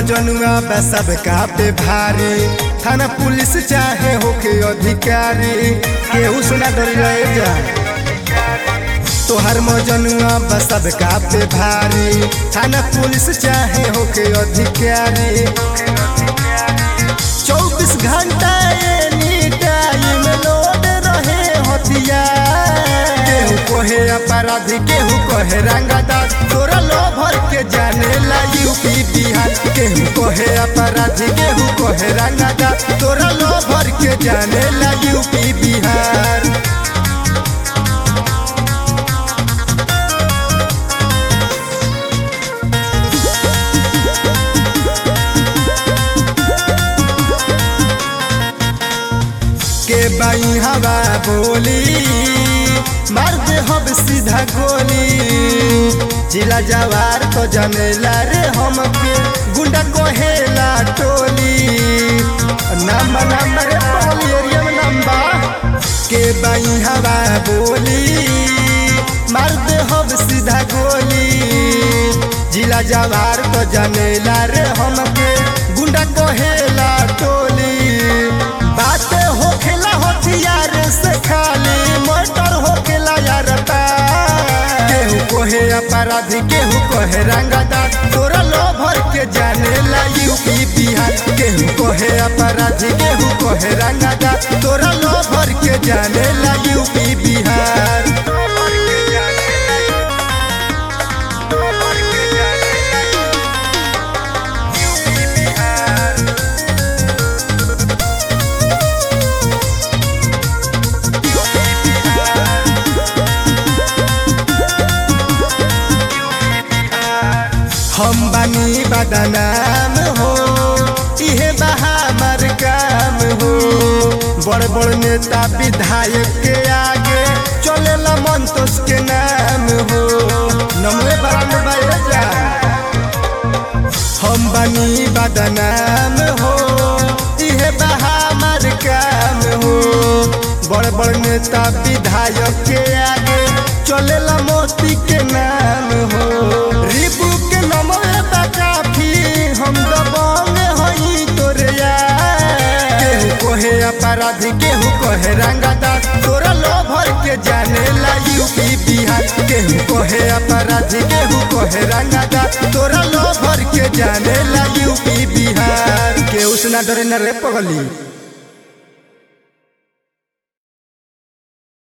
मजनुआ बा सबका पे भारी थाना पुलिस चाहे होके अधिकारी केहू सुना डरी रहे जा तोहर मजनुआ बा सबका पे भारी थाना पुलिस चाहे होके अधिकारी चौबीस घंटा एनी टाइम लोड रहे हथियार केहू कहे अपराधी केहू कहे रंगदार तोरा लो भर के जाने ला यूपी बिहार केहू कहे अपराधी केहू कहे रंगदार तोरा लो भर के जाने ला यूपी बिहार के बाई हवा बोली मार दे हम सीधा गोली जिला जवार तो जनेला रे हमके गुंडा कोहेला टोली नंबर नंबर बोली एरिया में नंबर के बाई हवा बोली मार दे हम सीधा गोली जिला जवार तो जनेला रे हमके गुंडा कोहेला टोली बात होखेला हथियार से खाली मर्डर होखेला यार केहू कोहे अपराधी केहू कोहे रंगदार तोरा लो भर के जाने ला यूपी बिहार केहू कोहे अपराधी केहू कोहे रंगदार तोरा लो भर के जाने ला यूपी बिहार हम बानी बदनाम हो इहे बहामर काम हो बड़ बड़ नेता विधायक के आगे चलेला मंतोष के नाम हो नमवे बराम जा हम बानी बदनाम हो इहे बहामर काम हो बड़ बड़ नेता विधायक के आगे चलेला मोती के नाम हो रिबू के नमवे बा काफी हम दबंग हई तोरे यार केहू कोहे अपराधी केहू कोहे रंगदार तोरा लो भर के जाने ला यूपी बिहार केहू कोहे अपराधी केहू कोहे रंगदार तोरा लो भर के जाने ला यूपी बिहार केहू सुना डरे न रे पगली